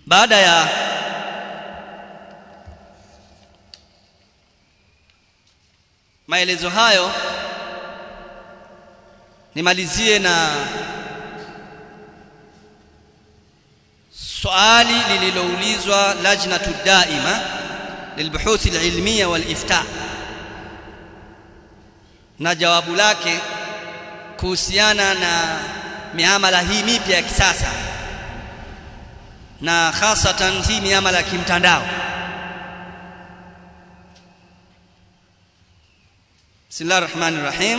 baada ya maelezo hayo nimalizie na swali lililoulizwa lajnatu daima lilbuhuthi alilmiya walifta na jawabu lake kuhusiana na miamala hii mipya ya kisasa na hasatan hii miamala ya kimtandao Bismillahir Rahmanir Rahim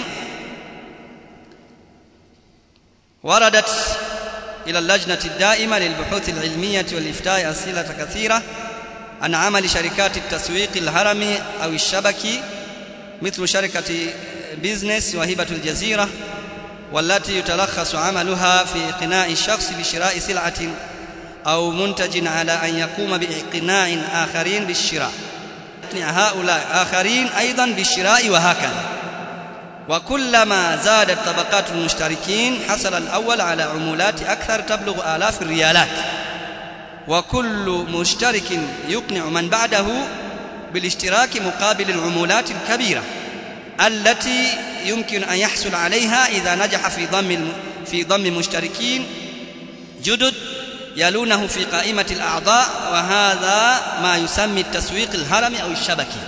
وردت إلى اللجنة الدائمة للبحوث العلمية والإفتاء أسئلة كثيرة عن عمل شركات التسويق الهرمي أو الشبكي مثل شركة بيزنس وهبة الجزيرة والتي يتلخص عملها في إقناع الشخص بشراء سلعة أو منتج على أن يقوم بإقناع آخرين بالشراء هؤلاء آخرين أيضا بالشراء وهكذا وكلما زادت طبقات المشتركين حصل الأول على عمولات أكثر تبلغ آلاف الريالات وكل مشترك يقنع من بعده بالاشتراك مقابل العمولات الكبيرة التي يمكن أن يحصل عليها إذا نجح في ضم في ضم مشتركين جدد يلونه في قائمة الأعضاء وهذا ما يسمى التسويق الهرمي أو الشبكي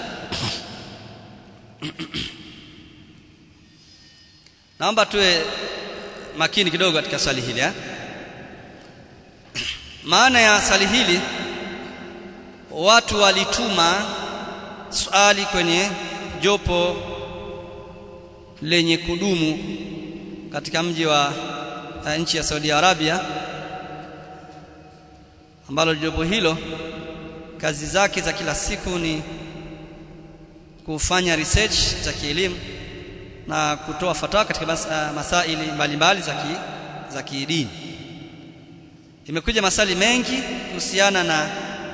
naomba tuwe makini kidogo katika swali hili eh? maana ya swali hili watu walituma swali kwenye jopo lenye kudumu katika mji wa uh, nchi ya Saudi Arabia ambalo jopo hilo kazi zake za kila siku ni kufanya research za kielimu na kutoa fatwa katika mas, uh, masaili mbalimbali za ki, za kidini imekuja masali mengi kuhusiana na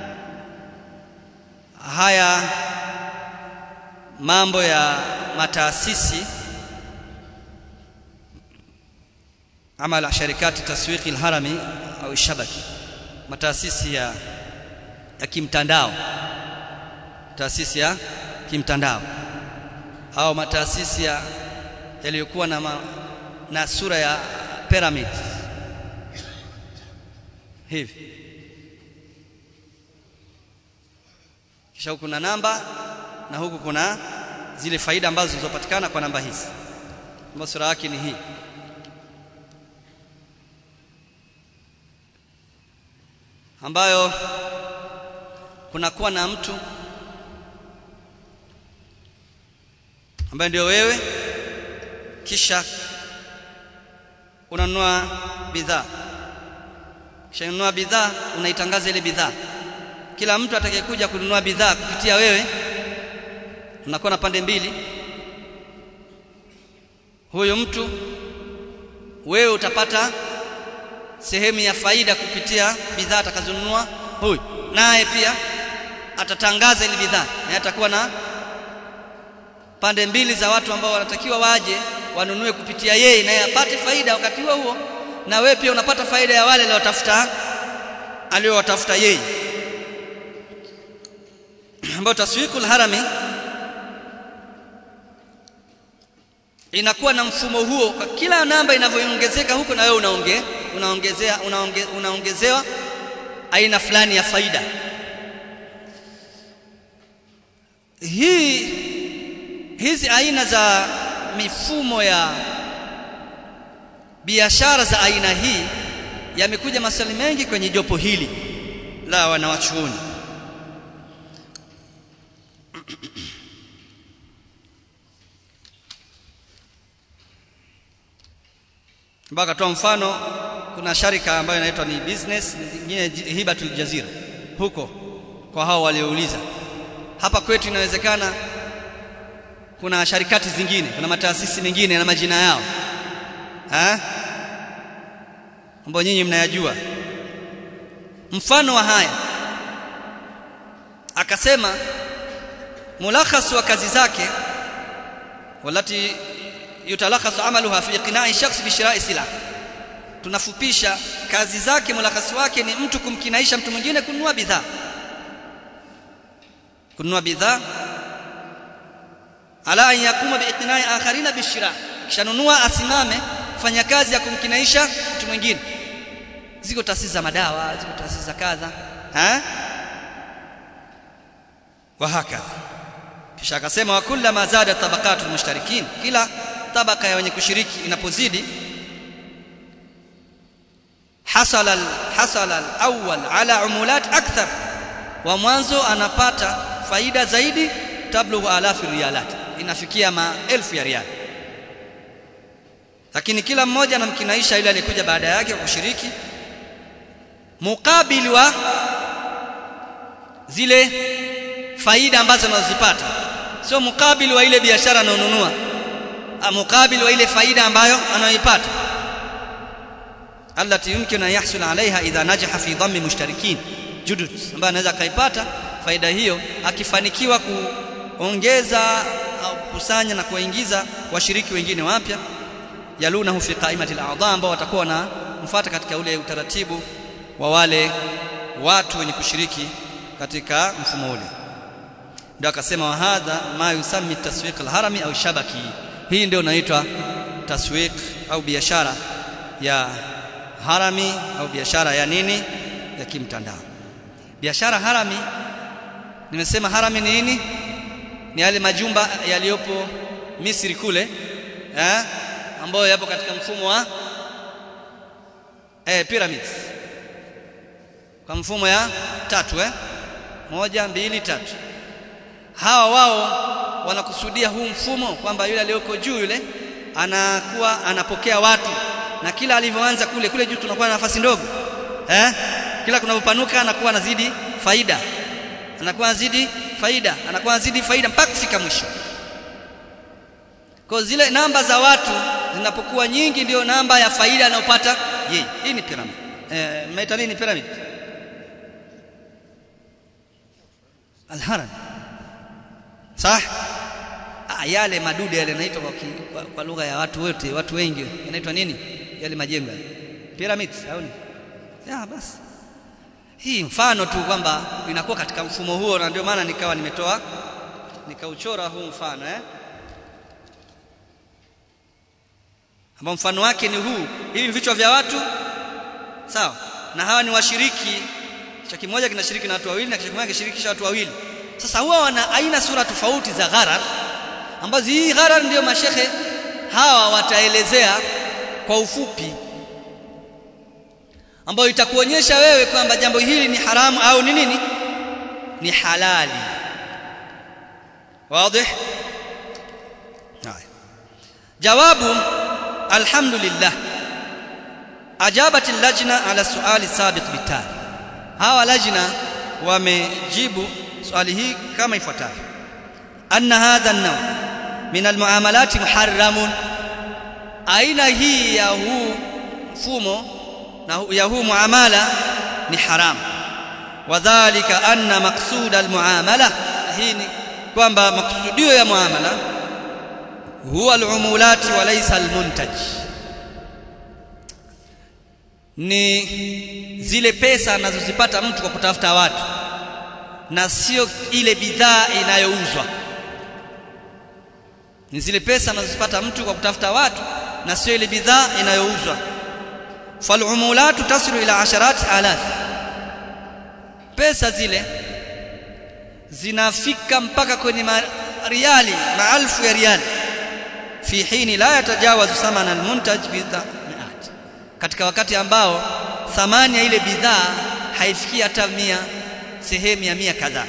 haya mambo ya mataasisi amala sharikati taswiqi alharami au shabaki mataasisi ya ya kimtandao taasisi ya kimtandao au mataasisi ya yaliyokuwa na, ma, na sura ya pyramid hivi kisha huku kuna namba na huku kuna zile faida ambazo zilizopatikana kwa namba hizi ambayo sura yake ni hii ambayo kunakuwa na mtu ambaye ndio wewe kisha unanunua bidhaa kisha ununua bidhaa unaitangaza ile bidhaa kila mtu atakayekuja kununua bidhaa kupitia wewe unakuwa na pande mbili huyo mtu wewe utapata sehemu ya faida kupitia bidhaa atakazonunua huyu naye pia atatangaza ile bidhaa na atakuwa na pande mbili za watu ambao wanatakiwa waje wanunue kupitia yeye naye apate faida wakati huo huo na wewe pia unapata faida ya wale waliotafuta aliowatafuta yeye ambao taswikul harami inakuwa na mfumo huo kwa kila namba inavyoongezeka huko na wewe unaonge unaongezea unaonge, unaongezewa aina fulani ya faida hii hizi aina za mifumo ya biashara za aina hii yamekuja maswali mengi kwenye jopo hili la wanawachuoni mpaka toa mfano kuna sharika ambayo inaitwa ni business nyingine hibatul jazira huko kwa hao waliouliza hapa kwetu inawezekana kuna sharikati zingine kuna mataasisi mengine na majina yao eh ambayo nyinyi mnayajua mfano wa haya akasema mulakhas wa kazi zake walati yutalakhasu amaluha fi iqna'i shakhs bi shira'i sila tunafupisha kazi zake mulakasi wake ni mtu kumkinaisha mtu mwingine kununua bidhaa kununua bidhaa ala an yakuma biiqnai akharina bishira kishanunua asimame fanya kazi ya kumkinaisha mtu mwingine ziko taasisi za madawa ziko taasisi za kadha eh wa hakadha kisha akasema wa kullama zada tabaqatul mushtarikin kila tabaka ya wenye kushiriki inapozidi hasala hasala al-awwal ala umulat akthar wa mwanzo anapata faida zaidi tablughu alafi riyalat inafikia maelfu ya riali lakini kila mmoja anamkinaisha yule aliyekuja baada yake kwa kushiriki mukabili wa zile faida ambazo anazipata sio mukabili wa ile biashara anayonunua mukabili wa ile faida ambayo anayoipata allati yumkinu an yahsul alaiha idha najaha fi dhammi mushtarikin judud ambayo anaweza akaipata faida hiyo akifanikiwa kuongeza au kukusanya na kuwaingiza washiriki wengine wapya yalunahu fi qaimati al-a'dha ambao watakuwa wanamfuata katika ule utaratibu wa wale watu wenye kushiriki katika mfumo ule ndio akasema wa hadha ma yusammi taswiq al-harami au shabaki hii ndio inaitwa taswiq au biashara ya harami au biashara ya nini ya kimtandao biashara harami nimesema harami ni nini ni yale majumba yaliyopo Misri kule eh ambayo yapo katika mfumo wa eh pyramids kwa mfumo ya tatu eh moja mbili tatu hawa wao wanakusudia huu mfumo kwamba yule aliyoko juu yule anakuwa anapokea watu na kila alivyoanza kule kule juu tunakuwa na nafasi ndogo eh kila kunapopanuka anakuwa anazidi faida anakuwa anazidi faida anakuwa anazidi faida mpaka kufika mwisho kwa zile namba za watu zinapokuwa nyingi ndio namba ya faida anayopata yeye hii ni pyramid eh mnaita nini pyramid alharam sah ah, yale madude yale yanaitwa kwa, kwa, kwa lugha ya watu wote watu wengi yanaitwa nini yale majengo pyramids au ni ya basi hii mfano tu kwamba inakuwa katika mfumo huo na ndio maana nikawa nimetoa nikauchora huu mfano eh ambao mfano wake ni huu hivi vichwa vya watu sawa na hawa ni washiriki kichwa kimoja kinashiriki na watu wawili na kichwa kimoja kinashirikisha watu wawili sasa huwa wana aina sura tofauti za gharar ambazo hii gharar ndio mashehe hawa wataelezea kwa ufupi ambayo itakuonyesha wewe kwamba jambo hili ni haramu au ni nini ni halali wazi haya jawabu alhamdulillah ajabat allajna ala suali sabiq bitali hawa lajna wamejibu swali hii kama ifuatavyo anna hadha an-naw min al-muamalat muharramun aina hii ya huu mfumo na ya huu muamala ni haram wadhālika anna maqsud al-muamala hii ni kwamba maksudio ya muamala huwa al-umulat wa laysa al-muntaj ni zile pesa anazozipata mtu kwa kutafuta watu na sio ile bidhaa inayouzwa ni zile pesa anazozipata mtu kwa kutafuta watu na sio ile bidhaa inayouzwa falumulatu tasilu ila asharat alaf pesa zile zinafika mpaka kwenye riali maalfu ya riali fi hini la yatajawazu thamana almuntaj bidhaa katika wakati ambao thamani ya ile bidhaa haifiki hata mia sehemu ya mia kadhaa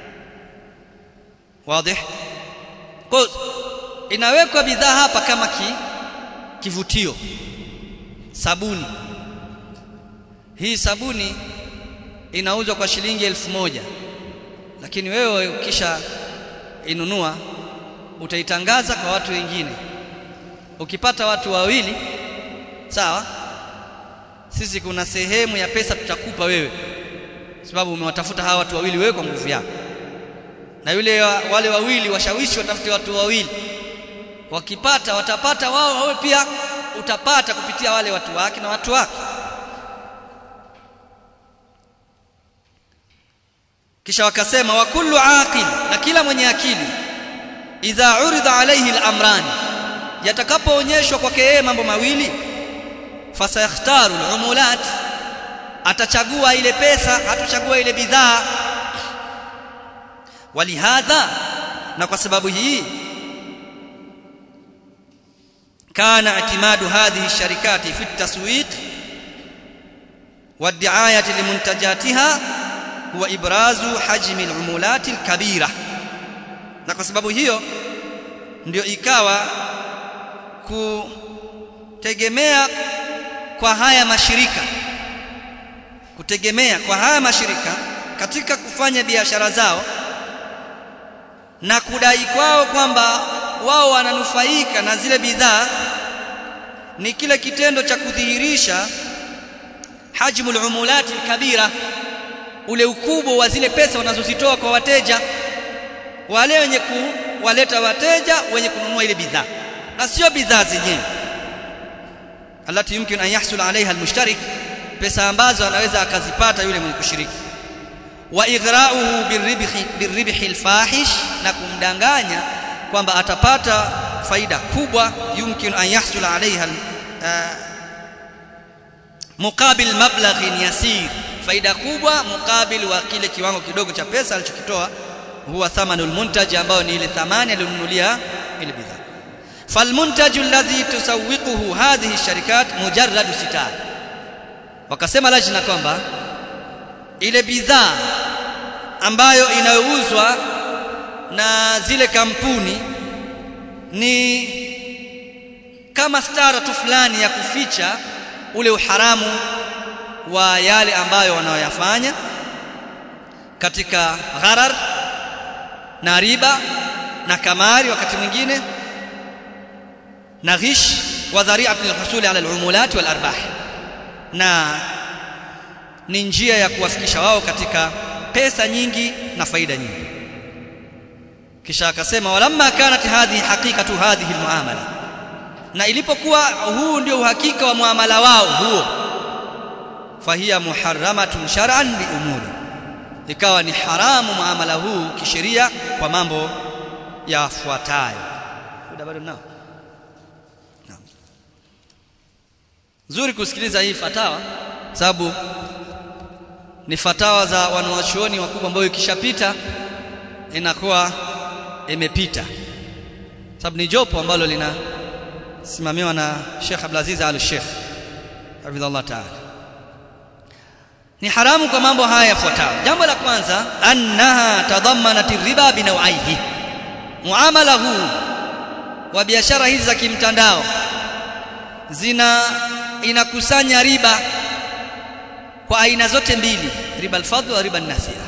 wazi kwa inawekwa bidhaa hapa kama ki, kivutio sabuni hii sabuni inauzwa kwa shilingi elfu moja lakini wewe ukisha inunua utaitangaza kwa watu wengine ukipata watu wawili sawa sisi kuna sehemu ya pesa tutakupa wewe sababu umewatafuta hawa watu wawili wewe kwa nguvu yako na yule wa, wale wawili washawishi watafute watu wawili wakipata watapata wao wawe pia utapata kupitia wale watu wake na watu wake kisha wakasema wa kullu aqil na kila mwenye akili idha urida alayhi al-amran yatakapoonyeshwa kwake yeye mambo mawili fasayakhtaru al-umulat atachagua ile pesa hatochagua ile bidhaa walihadha na kwa sababu hii kana i'timadu hadhihi ash-sharikati fi at-taswiq wad-di'ayati limuntajatiha huwa ibrazu hajmi al-umulat al-kabira na kwa sababu hiyo ndio ikawa kutegemea kwa haya mashirika kutegemea kwa haya mashirika katika kufanya biashara zao na kudai kwao kwamba wao wananufaika na zile bidhaa ni kile kitendo cha kudhihirisha hajmul umulati kabira ule ukubwa wa zile pesa wanazozitoa kwa wateja wale wenye kuwaleta wateja wenye kununua ile bidhaa na sio bidhaa zenyewe alati yumkin an yahsul alaiha almushtarik pesa ambazo anaweza akazipata yule mwenye kushiriki wa ighra'uhu birribhi birribhi alfahish na kumdanganya kwamba atapata faida kubwa yumkin an yahsul alaiha muqabil mablaghin yasir faida kubwa mukabil wa kile kiwango kidogo cha pesa alichokitoa huwa thamanul muntaj ambao ni ile thamani aliyonunulia ile bidhaa falmuntaj alladhi tusawwiquhu hadhihi sharikat mujarrad sitar wakasema lajna kwamba ile bidhaa ambayo inayouzwa na zile kampuni ni kama stara tu fulani ya kuficha ule uharamu wa yale ambayo wanaoyafanya katika gharar na riba na kamari wakati mwingine na ghish wa dhari'atu lilhusuli ala alumulat wal arbah na ni njia ya kuwafikisha wao katika pesa nyingi na faida nyingi kisha akasema walamma kanat hadhihi haqiqatu hadhihi almuamala na ilipokuwa huu ndio uhakika wa muamala wao huo fahiya muharramatun shar'an bi umuri ikawa ni haramu muamala huu kisheria kwa mambo yafuatayo muda bado nao nzuri kusikiliza hii fatawa sababu ni fatawa za wanawachuoni wakubwa ambayo ikishapita inakuwa imepita sababu ni jopo ambalo linasimamiwa na Sheikh Abdulaziz Al-Sheikh hafidhallah ta'ala ni haramu kwa mambo haya yafuatayo jambo la kwanza annaha tadammanat riba binawaihi muamala huu wa biashara hizi za kimtandao zina inakusanya riba kwa aina zote mbili riba al-fadl wa riba an-nasi'a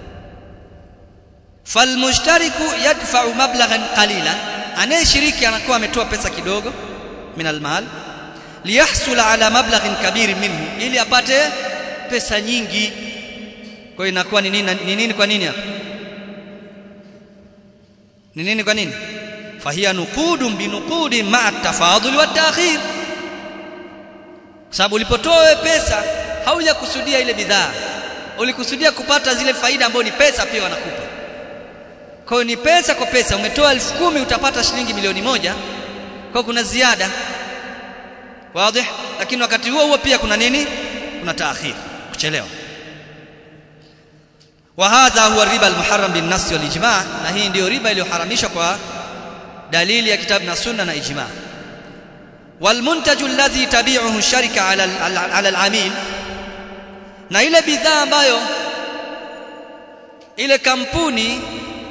falmushtariku yadfa'u mablaghan qalilan anayeshiriki anakuwa ametoa pesa kidogo min al-mal liyahsula ala mablaghin kabir minhu ili apate pesa nyingi kwa hiyo inakuwa ni nini ni nini kwa nini hapa ni nini kwa nini fahiya nuqudun binuqudin ma'a tafadhul wa ta'khir sababu ulipotoa pesa haujakusudia ile bidhaa ulikusudia kupata zile faida ambazo ni pesa pia wanakupa kwa hiyo ni pesa kwa pesa umetoa elfu kumi utapata shilingi milioni moja kwa kuna ziada wazi lakini wakati huo huo pia kuna nini kuna taakhir kuchelewa wa hadha huwa riba almuharram bin nas wal ijma na hii ndio riba iliyoharamishwa kwa dalili ya kitabu na sunna na ijma والمنتج الذي تبيعه الشركه على على العميل na ile bidhaa ambayo ile kampuni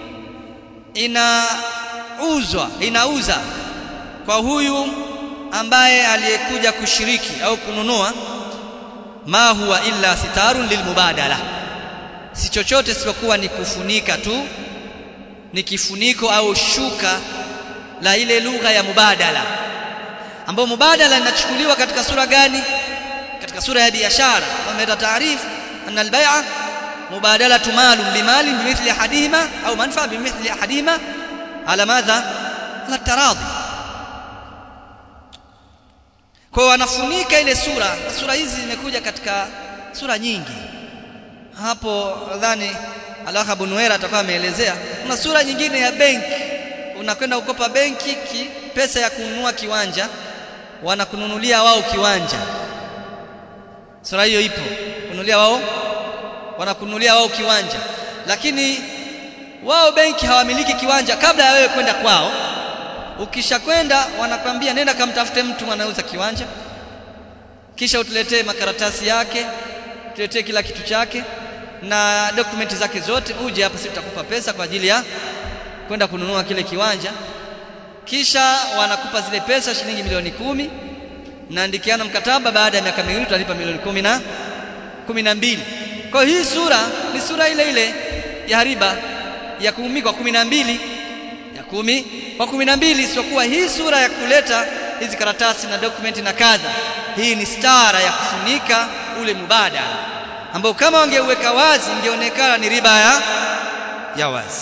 inauzwa inauza kwa huyu ambaye aliyekuja kushiriki au kununua ma huwa illa sitarun lilmubadala si chochote isipokuwa ni kufunika tu ni kifuniko au shuka la ile lugha ya mubadala ambayo mubadala inachukuliwa katika sura gani katika sura ya biashara wameleta taarifu anna albay'a mubadalatu malun bimalin bimithli ahadihima au manfa bimithli ahadihima ala madha ala taradhi kwa wanafunika ile sura na sura hizi zimekuja katika sura nyingi hapo nadhani Alaka Bunuera atakuwa ameelezea kuna sura nyingine ya benki unakwenda kukopa benki ki, pesa ya kununua kiwanja wanakununulia wao kiwanja sura hiyo ipo kununulia wao wanakununulia wao kiwanja lakini wao benki hawamiliki kiwanja kabla ya wewe kwenda kwao ukishakwenda wanakwambia nenda kamtafute mtu anauza kiwanja kisha utuletee makaratasi yake tuletee kila kitu chake na dokumenti zake zote uje hapa sisi tutakupa pesa kwa ajili ya kwenda kununua kile kiwanja kisha wanakupa zile pesa shilingi milioni kumi naandikiana mkataba baada ya miaka miwili utalipa milioni kumi na kumi na mbili kwa hii sura ni sura ile ile ya riba ya kumi kwa kumi na mbili ya kumi kwa kumi na mbili isiyokuwa hii sura ya kuleta hizi karatasi na dokumenti na kadha hii ni stara ya kufunika ule mubadala ambao kama wangeuweka wazi ingeonekana ni riba ya ya wazi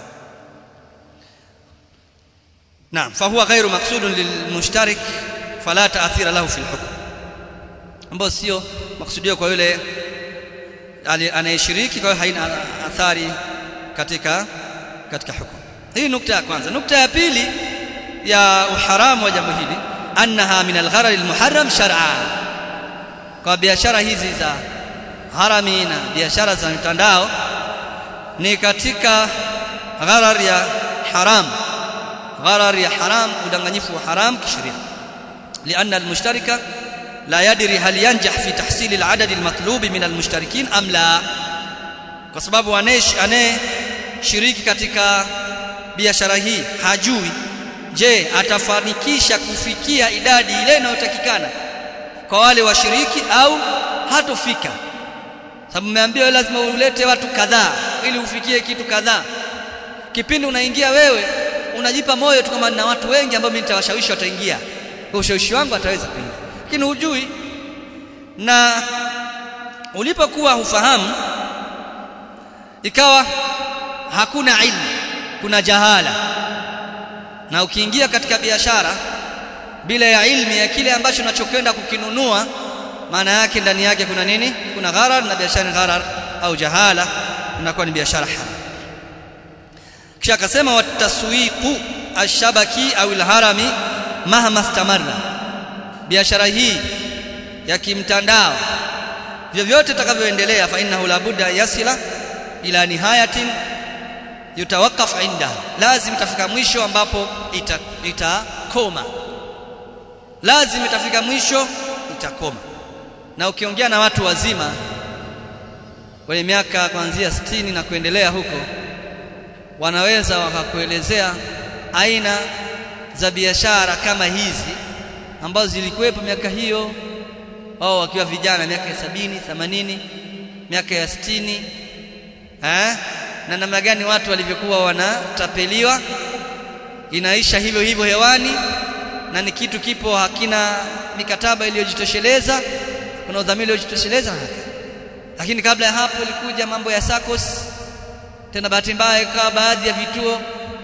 naam fahuwa ghairu maqsudun lilmushtarik fala ta'thira lahu fil hukm ambao sio maksudio kwa yule anayeshiriki kwa hiyo haina athari katika katika hukumu hii nukta ya kwanza nukta ya pili ya uharamu wa jambo hili annaha min algharar almuharram shar'a kwa biashara hizi za harami na biashara za mitandao ni katika gharar ya haram gharar ya haram udanganyifu wa haram kisheria لأن المشترك لا يدري هل ينجح في تحصيل العدد المطلوب من المشتركين أم لا kwa sababu anayeshiriki katika biashara hii hajui je atafanikisha kufikia idadi ile inayotakikana kwa wale washiriki au hatofika sababu umeambiwa lazima ulete watu kadhaa ili ufikie kitu kadhaa kipindi unaingia wewe unajipa moyo tu kama na watu wengi ambao mimi nitawashawishi wataingia kwa ushawishi wangu ataweza kuingia lakini hujui na ulipokuwa hufahamu ikawa hakuna ilmu kuna jahala na ukiingia katika biashara bila ya ilmu ya kile ambacho unachokwenda kukinunua maana yake ndani yake kuna nini kuna gharar na biashara gharar au jahala inakuwa ni biashara haram kisha akasema wataswiqu ashabaki au alharami mahma istamarra biashara hii ya kimtandao vyovyote itakavyoendelea fa innahu la budda yasila ila nihayatin yutawakaf inda lazim itafika mwisho ambapo itakoma ita lazim itafika mwisho itakoma na ukiongea na watu wazima wenye miaka kuanzia 60 na kuendelea huko wanaweza wakakuelezea aina za biashara kama hizi ambazo zilikuwepo miaka hiyo wao wakiwa vijana miaka ya sabini themanini miaka ya sitini eh na namna gani watu walivyokuwa wanatapeliwa inaisha hivyo hivyo hewani na ni kitu kipo hakina mikataba iliyojitosheleza kuna udhamini uliojitosheleza lakini kabla ya hapo ilikuja mambo ya SACCOS tena bahati mbaya ikawa baadhi ya vituo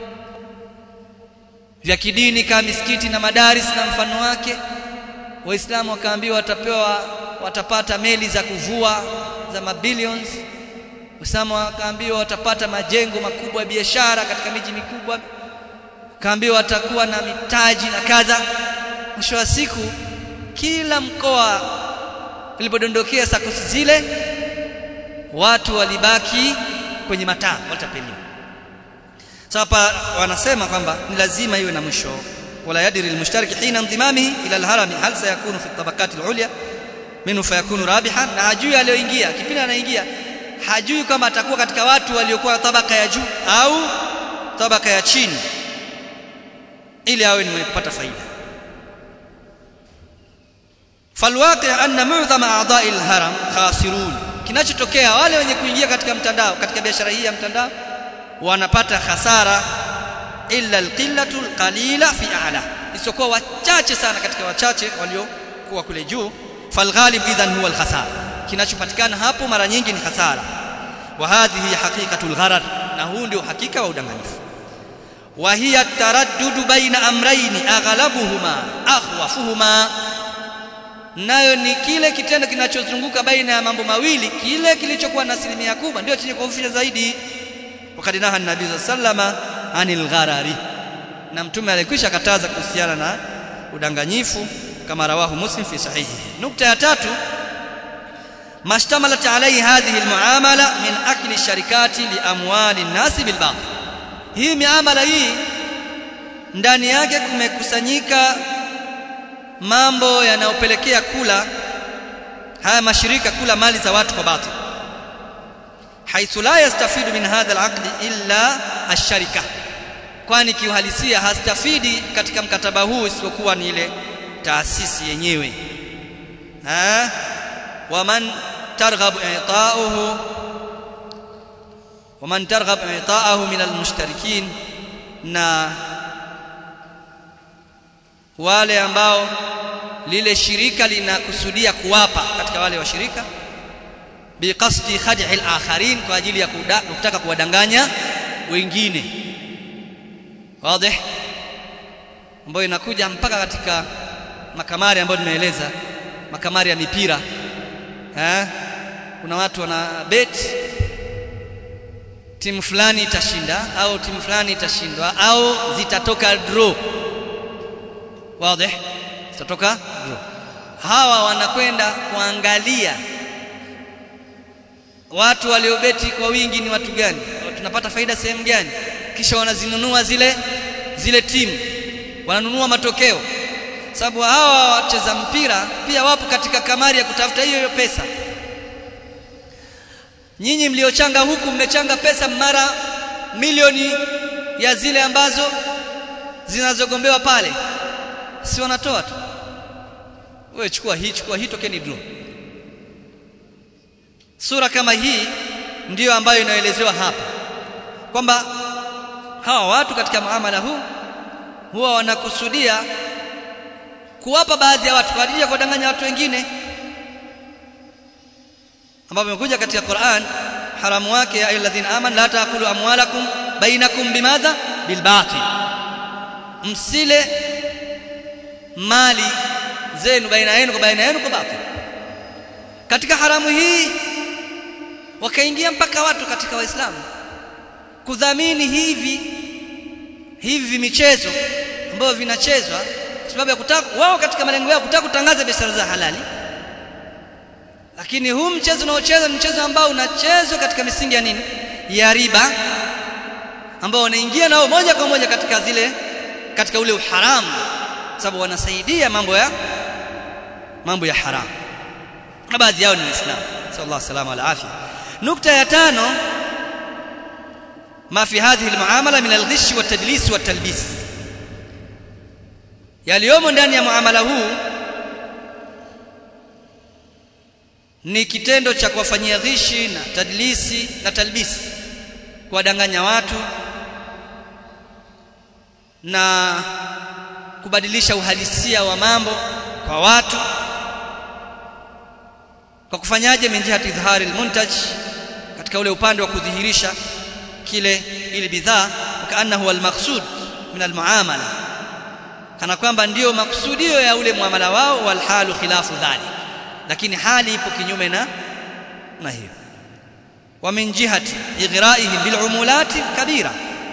vya kidini kama misikiti na madaris na mfano wake waislamu wakaambiwa watapewa watapata meli za kuvua za mabilions waislamu wakaambiwa watapata majengo makubwa ya biashara katika miji mikubwa kaambiwa watakuwa na mitaji na kadha mwisho wa siku kila mkoa ulipodondokea sakosi zile watu walibaki kwenye mataa watapeliwa sasa hapa wanasema kwamba ni lazima iwe na mwisho wala yadri almushtariki hina ndimamihi ila alharami hal sayakunu fi tabaqat alulya minhu fayakunu rabihan na hajui aliyoingia kipindi anaingia hajui kama atakuwa katika watu waliokuwa tabaka ya juu au tabaka ya chini ili awe ni mwenye kupata faida falwaqi anna mu'dhama a'dha'i alharam khasirun kinachotokea wale wenye kuingia katika mtandao katika biashara hii ya mtandao wanapata hasara illa alqillatu alqalila fi a'la isokuwa wachache sana katika wachache waliokuwa kule juu falghalib idhan huwa alkhasara kinachopatikana hapo mara nyingi ni hasara wa hadhihi haqiqatul gharar na huu ndio hakika wa udanganyifu wa hiya taraddudu baina amrayni aghlabuhuma akhwafuhuma nayo ni kile kitendo kinachozunguka baina ya mambo mawili kile kilichokuwa na asilimia kubwa ndio chenye kuhofisha zaidi wakati naha nabii sallama anil gharari na mtume alikwisha kataza kuhusiana na udanganyifu kama rawahu muslim fi sahihi nukta ya tatu mashtamalat alayhi hadhihi almuamala min akli sharikati li amwali nasi bil batil hii miamala hii ndani yake kumekusanyika mambo yanayopelekea kula haya mashirika kula mali za watu kwa batil haithu la yastafidu min hadha alaqd illa ash-sharika kwani kiuhalisia hastafidi katika mkataba huu isipokuwa ni ile taasisi yenyewe ha waman targhab i'ta'uhu waman targhab i'ta'ahu min almushtarikin na wale ambao lile shirika linakusudia kuwapa katika wale washirika biqasdi khad'i al-akharin kwa ajili ya kutaka kuwadanganya wengine wazi ambayo inakuja mpaka katika makamari ambayo nimeeleza makamari ya mipira eh kuna watu wana bet timu fulani itashinda au timu fulani itashindwa au zitatoka draw wazi zitatoka draw hawa wanakwenda kuangalia watu waliobeti kwa wingi ni watu gani tunapata faida sehemu gani kisha wanazinunua zile zile timu wananunua matokeo sababu hawa wacheza mpira pia wapo katika kamari ya kutafuta hiyo hiyo pesa nyinyi mliochanga huku mmechanga pesa mara milioni ya zile ambazo zinazogombewa pale si wanatoa tu wewe chukua hii chukua hii tokeni draw sura kama hii ndiyo ambayo inaelezewa hapa kwamba hawa watu katika muamala huu huwa wanakusudia kuwapa baadhi ya watu kwa ajili ya kuwadanganya watu wengine ambapo imekuja katika Qur'an haramu wake ya ayyuhalladhina amanu la taakulu amwalakum bainakum bimadha bilbatil msile mali zenu baina yenu kwa baina yenu kwa batil katika haramu hii wakaingia mpaka watu katika waislamu kudhamini hivi hivi michezo ambavyo vinachezwa sababu ya kutaka wao katika malengo yao kutaka kutangaza biashara za halali lakini huu mchezo unaocheza ni mchezo ambao unachezwa katika misingi ya nini ya riba ambao wanaingia nao moja kwa moja katika zile katika ule uharamu sababu wanasaidia mambo ya mambo ya haramu na baadhi yao ni waislamu sallallahu alaihi wasallam afya nukta ya tano ما في هذه المعامله من الغش والتدليس والتلبيس yaliyomo ndani ya muamala huu ni kitendo cha kuwafanyia ghishi na tadlisi na talbisi kuwadanganya watu na kubadilisha uhalisia wa mambo kwa watu kwa kufanyaje min jihati idhari almuntaj katika ule upande wa kudhihirisha kile ile bidhaa kaannahu almaqsud min almuamala kana kwamba ndiyo maksudio ya ule muamala wao walhalu khilafu dhalik lakini hali ipo kinyume na na hiyo wa min jihati ighraihim bil umulati kabira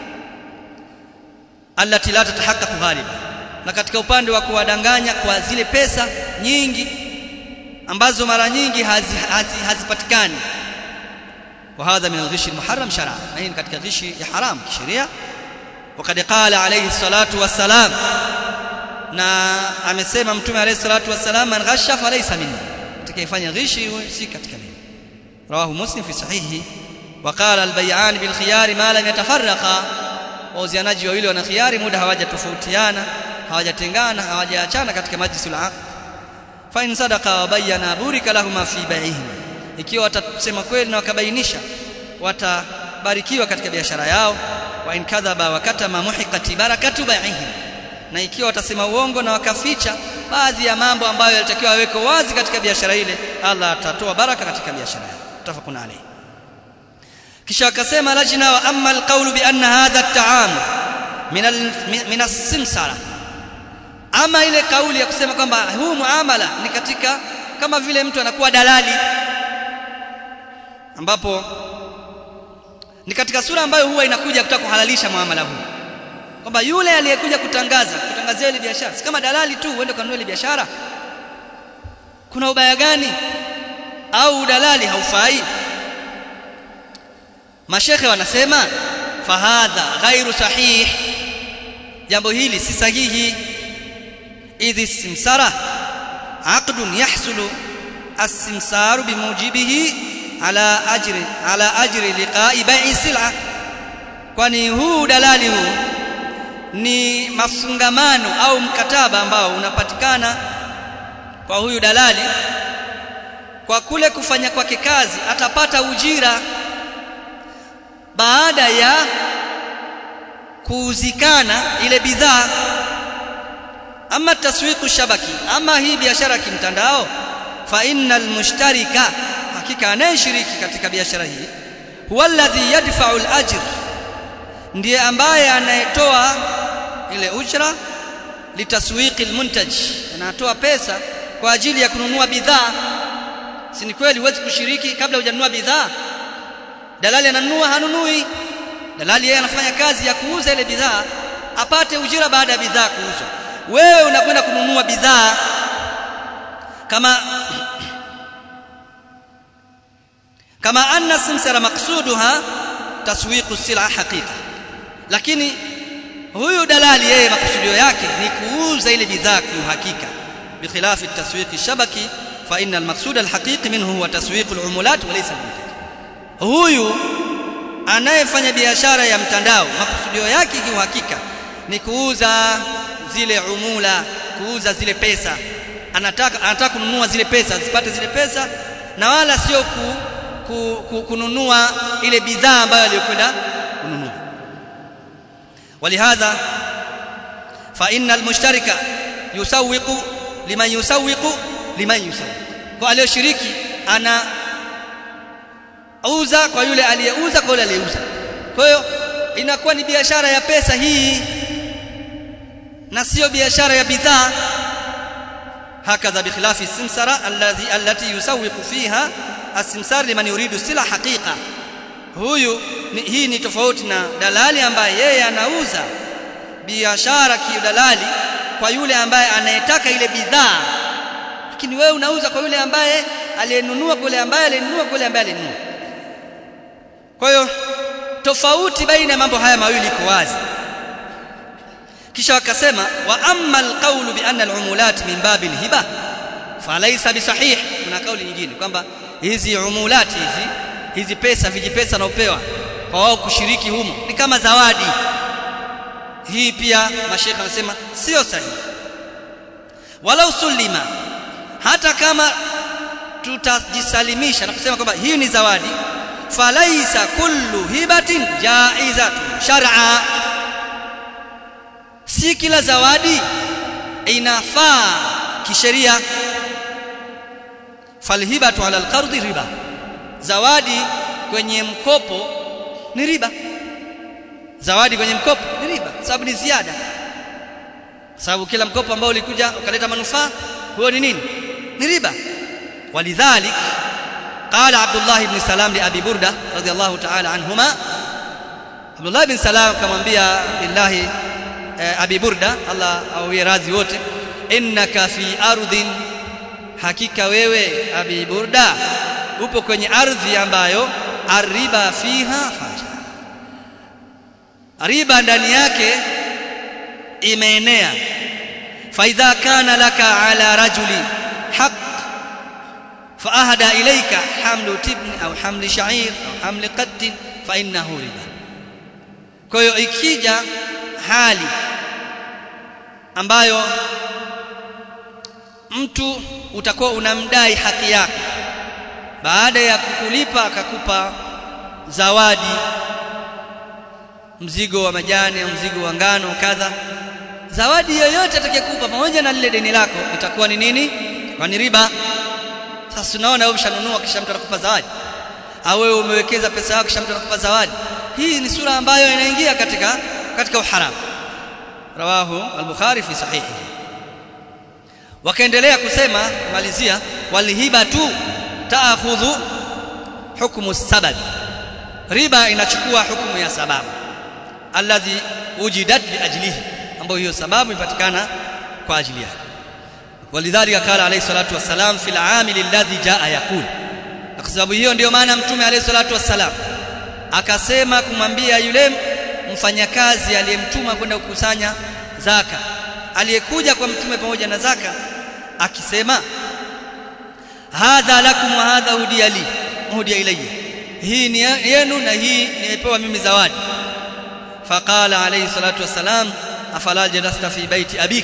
allati la tatahaqqaqu ghaliban na katika upande wa kuwadanganya kwa zile pesa nyingi ambazo mara nyingi hazipatikani hazi, hazi وهذا من الغش المحرم شرعا يعني katika ghishi ya haram kisheria وقد قال عليه الصلاه والسلام na amesema mtume alayhi salatu wasalam man ghasha falaysa minni atakayefanya ghishi si katika mimi rawahu muslim fi sahihi وقال البيعان بالخيار ما لم يتفرقا wauzianaji wawili wana khiari muda hawajatofautiana hawajatengana hawajaachana katika majlisul aqd fa in sadaqa wa bayyana burika lahum fi bai'ihim ikiwa watasema kweli na wakabainisha watabarikiwa katika biashara yao wa in kadhaba wa katama muhiqati barakatu bai'ihim na ikiwa watasema uongo na wakaficha baadhi ya mambo ambayo yalitakiwa yaweko wazi katika biashara ile Allah atatoa baraka katika biashara yao tafakuna alayhi kisha akasema lajna wa amma alqawlu bi anna hadha at-ta'am min min as-simsara ama ile kauli ya kusema kwamba huu muamala ni katika kama vile mtu anakuwa dalali ambapo ni katika sura ambayo huwa inakuja kutaka kuhalalisha muamala huu kwamba yule aliyekuja kutangaza kutangazia ile biashara si kama dalali tu uende kanunue ile biashara kuna ubaya gani au udalali haufai mashekhe wanasema fahadha ghairu sahih jambo hili si sahihi idhi simsara aqdun yahsulu as-simsaru bimujibihi ala ajri ala ajri liqa'i bai'i sil'a kwani huu dalali huu ni mafungamano au mkataba ambao unapatikana kwa huyu dalali kwa kule kufanya kwake kazi atapata ujira baada ya kuuzikana ile bidhaa ama taswiqu shabaki ama hii biashara kimtandao fa innal mushtarika hakika anayeshiriki katika biashara hii huwa alladhi yadfa'u al-ajr ndiye ambaye anayetoa ile ujra litaswiqi al-muntaj anatoa pesa kwa ajili ya kununua bidhaa si ni kweli huwezi kushiriki kabla hujanunua bidhaa dalali ananunua hanunui dalali yeye anafanya kazi ya kuuza ile bidhaa apate ujira baada ya bidhaa kuuzwa wewe unakwenda kununua bidhaa kama kama anna simsara maqsuduha taswiqu sila haqiqa lakini huyu dalali yeye makusudio yake ni kuuza ile bidhaa kwa uhakika بخلاف التسويق الشبكي فإن المقصود الحقيقي منه هو تسويق العمولات وليس المنتج huyu anayefanya biashara ya mtandao makusudio yake kiuhakika ni kuuza zile umula kuuza zile pesa anataka anataka kununua zile pesa zipate zile pesa na wala sio ku, ku, ku, kununua ile bidhaa ambayo aliyokwenda kununua ولهذا فإن المشترك يسوق liman yusawiqu liman yusawiq kwa aliyoshiriki ana uza kwa yule aliyeuza kwa yule aliyeuza kwa hiyo inakuwa ni biashara ya pesa hii na sio biashara ya bidhaa hakadha bikhilafi simsara alladhi allati yusawiqu fiha asimsar liman yuridu sila haqiqa huyu ni, hii ni tofauti na dalali ambaye yeye anauza biashara kiudalali kwa yule ambaye anayetaka ile bidhaa lakini wewe unauza kwa yule ambaye aliyenunua kwa yule ambaye alinunua kwa yule ambaye alinunua kwa hiyo tofauti baina ya mambo haya mawili iko wazi kisha wakasema wa amma alqawlu bi anna alumulat min babil hiba falaysa bisahih kuna kauli nyingine kwamba hizi umulat hizi hizi pesa vijipesa naopewa kwa wao kushiriki humo ni kama zawadi hii pia mashekha wanasema sio sahihi walau sulima hata kama tutajisalimisha na kusema kwamba hii ni zawadi falaisa kullu hibatin jaizatun shar'a si kila zawadi inafaa kisheria falhibatu ala alqardi riba zawadi kwenye mkopo ni riba zawadi kwenye mkopo ni riba sababu ni ziada sababu kila mkopo ambao ulikuja ukaleta manufaa huo ni nini ni riba walidhalik قال عبد الله بن سلام لأبي بردة رضي الله تعالى عنهما عبد الله بن سلام kamwambia billahi Abi Burda Allah awie radhi wote innaka fi ardhin hakika wewe Abi Burda upo kwenye ardhi ambayo ariba fiha faja riba ndani yake imeenea faidha kana laka ala rajuli haq faahda ilayka hamlu tibni au hamli sha'ir au hamli qadd fa innahu riba kwa hiyo ikija hali ambayo mtu utakuwa unamdai haki yako baada ya kukulipa akakupa zawadi mzigo wa majani au mzigo wa ngano kadha zawadi yoyote atakayekupa pamoja na lile deni lako itakuwa ni nini kwa ni riba sasa tunaona wewe umshanunua kisha mtu anakupa zawadi au wewe umewekeza pesa yako kisha mtu anakupa zawadi hii ni sura ambayo inaingia katika katika uharamu rawahu al-bukhari fi sahihi wakaendelea kusema malizia walhibatu taakhudhu hukmu sabab riba inachukua hukumu ya sababu alladhi wujidat liajlihi ambayo hiyo sababu ipatikana kwa ajili yake walidhalika qala alayhi salatu wassalam fil amil alladhi jaa yaqul kwa sababu hiyo ndio maana mtume alayhi salatu wassalam akasema kumwambia yule mfanyakazi aliyemtuma kwenda kukusanya zaka aliyekuja kwa mtume pamoja na zaka akisema hadha lakum wa hadha hudiya li hudiya ilayya hii ni yenu na hii nimepewa mimi zawadi faqala alayhi salatu wassalam afala jalasta fi baiti abik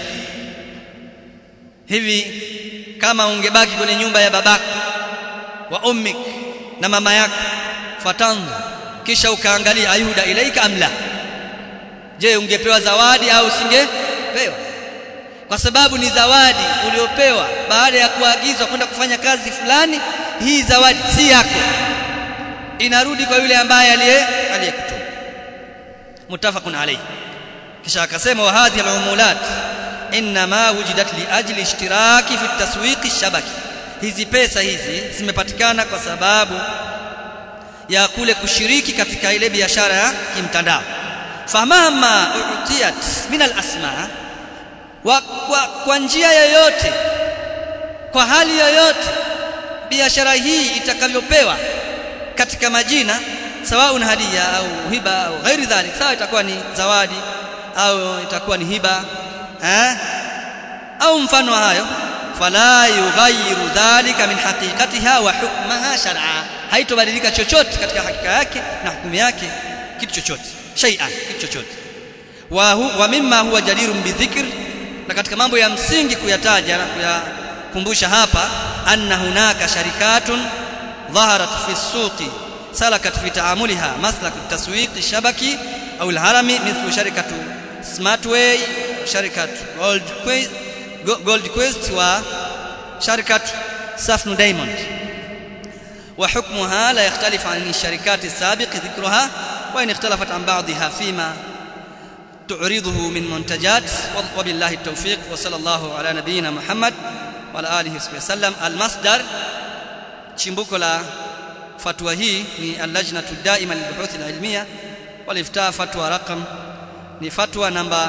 hivi kama ungebaki kwenye nyumba ya babako wa ummik na mama yako fatanzu kisha ukaangalia ayuda ilaika amla je ungepewa zawadi au usingepewa kwa sababu ni zawadi uliopewa baada ya kuagizwa kwenda kufanya kazi fulani hii zawadi si yako inarudi kwa yule ambaye aliye aliyekutuma mutafaqun alayhi kisha akasema wa hadhihi al-umulat inma wujidat li ajli ishtiraki fi taswiqi shabaki hizi pesa hizi zimepatikana kwa sababu ya kule kushiriki katika ile biashara ya kimtandao famama utiyat min al-asma wa kwa, kwa njia yoyote kwa hali yoyote biashara hii itakavyopewa katika majina sawa ni hadia au hiba au ghairi dhalik sawa itakuwa ni zawadi au itakuwa ni hiba eh au mfano hayo fala yughayyiru dhalika min haqiqatiha wa hukmaha shar'a haitobadilika chochote katika hakika yake na hukumu yake kitu chochote shay'an kitu chochote wa, hu, wa mimma huwa jadirun bidhikr na katika mambo ya msingi kuyataja na kuyakumbusha hapa anna hunaka sharikatun ظهرت في السوق سلكت في تعاملها مسلك التسويق الشبكي أو الهرمي مثل شركة سمارت واي شركة جولد كويست جولد كويست وشركة سافنو دايموند وحكمها لا يختلف عن الشركات السابق ذكرها وإن اختلفت عن بعضها فيما تعرضه من منتجات وبالله التوفيق وصلى الله على نبينا محمد وعلى آله وصحبه وسلم المصدر chimbuko la fatwa hii ni al-lajnatu daima lilbuhuth al-ilmiya waliftaa fatwa raqam ni fatwa namba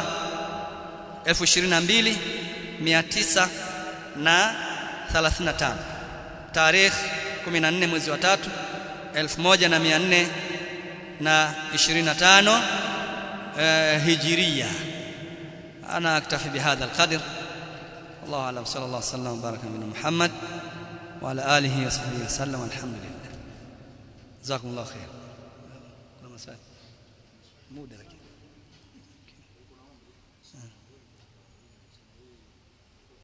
22935 tarikh 14 mwezi wa 3 1425 هجرية أنا أكتفي بهذا القدر الله أعلم صلى الله وسلم وبارك على محمد وعلى آله وصحبه وسلم والحمد لله جزاكم الله خير muda lakini